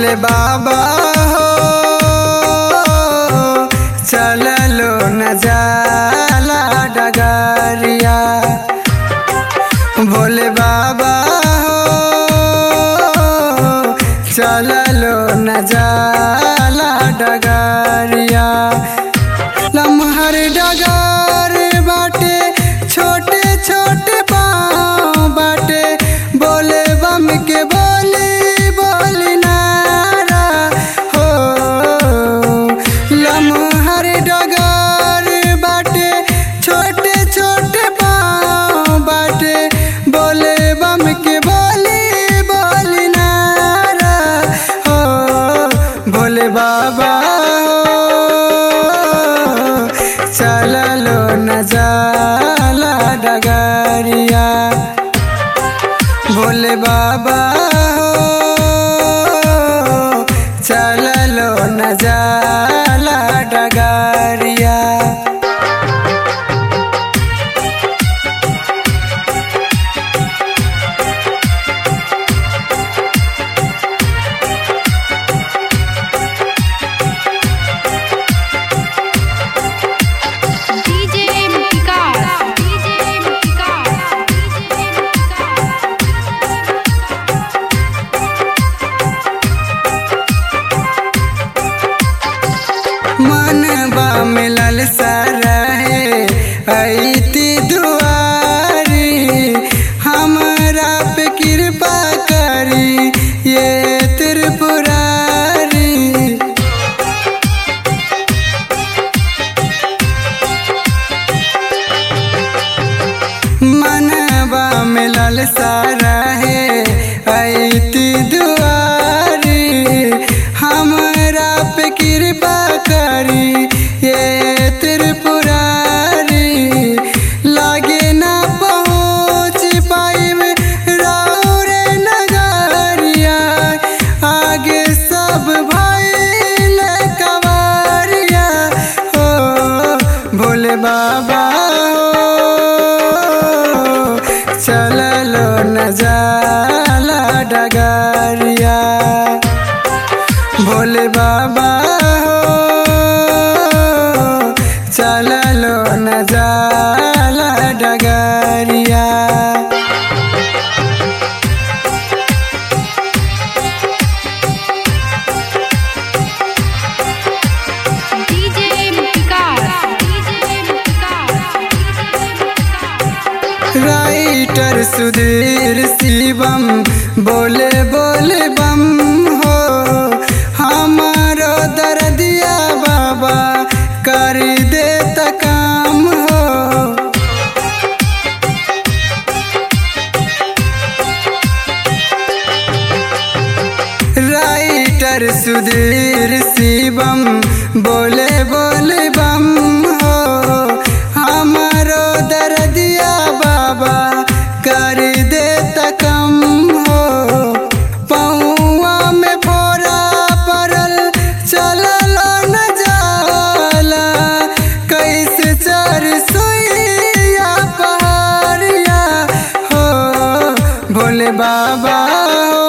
भोले बाबा हो चललो न जाला डगरिया भोले बाबा हो चललो न जाला डगरिया लम्हर डगर बाटे छोटे छोटे पाँव बाटे बोले बम के बोली बोली नारा हो लम्हर डगर बाटे छोटे छोटे पाँव बाटे बोले बम के बोली बोली नारा हो भोले बाबा हो चललो न जाला डगरिया भोले बाबा हो चललो न जाला डगरिया DJ Vikas, DJ Vikas, DJ मनबा मिलल सरहे ऐती दुआरी हमरा पे कृपा करी ये त्रिपुरारी मनबा मिलल सरहे ऐती दुआरी हमरा पे कृपा करी ये त्रिपुरारी लागे ना पहुँच पाइब रौरे नगरिया आगे सब भइल कवरिया हो भोले बाबा हो चललो न जाला डगरिया भोले बाबा हो चललो न जाला डगरिया DJ Vikas, DJ Vikas, writer Sudhir Shivam बोले बोले बम हो हमारो दर्दिया बाबा कर दे त काम हो राइटर सुधीर शिवम बोले बोले बम हो हमारो दर्दिया बाबा कर दे त कम हो पौआ में फोरा पड़ल चलल न जाला कैसे चर सुइया पहाड़िया हो भोले बाबा हो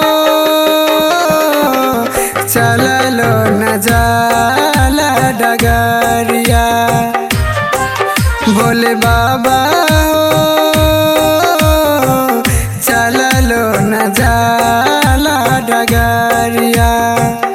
चललो न जाला डगरिया भोले बाबा हो चललो न जाला डगरिया